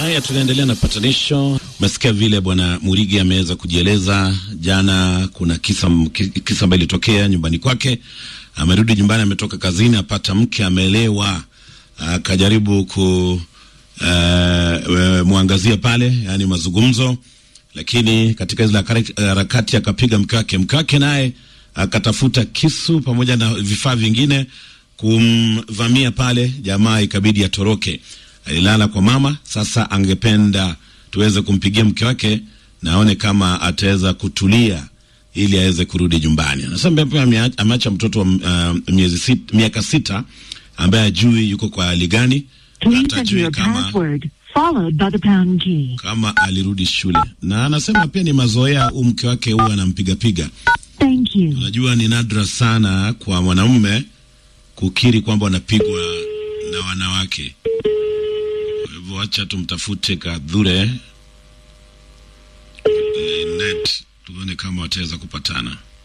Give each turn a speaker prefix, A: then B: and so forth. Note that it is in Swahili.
A: Haya, tunaendelea na patanisho. Umesikia vile bwana Murigi ameweza kujieleza jana. Kuna kisa kisa ambayo ilitokea nyumbani kwake. Amerudi nyumbani, ametoka kazini, apata mke amelewa, akajaribu ku uh, mwangazia pale, yani mazungumzo, lakini katika zile harakati akapiga mke wake. Mke wake naye akatafuta kisu pamoja na vifaa vingine kumvamia pale, jamaa ikabidi atoroke. Alilala kwa mama. Sasa angependa tuweze kumpigia mke wake na aone kama ataweza kutulia ili aweze kurudi nyumbani. Anasema pia ameacha mtoto wa uh, miezi sita, miaka sita ambaye ajui yuko kwa hali gani, hatajui kama, kama alirudi shule, na anasema pia ni mazoea huu mke wake huwa anampigapiga. Unajua ni nadra sana kwa mwanamume kukiri kwamba wanapigwa na wanawake. Kwa hivyo wacha tumtafute Kadhure Linet tuone kama wataweza kupatana.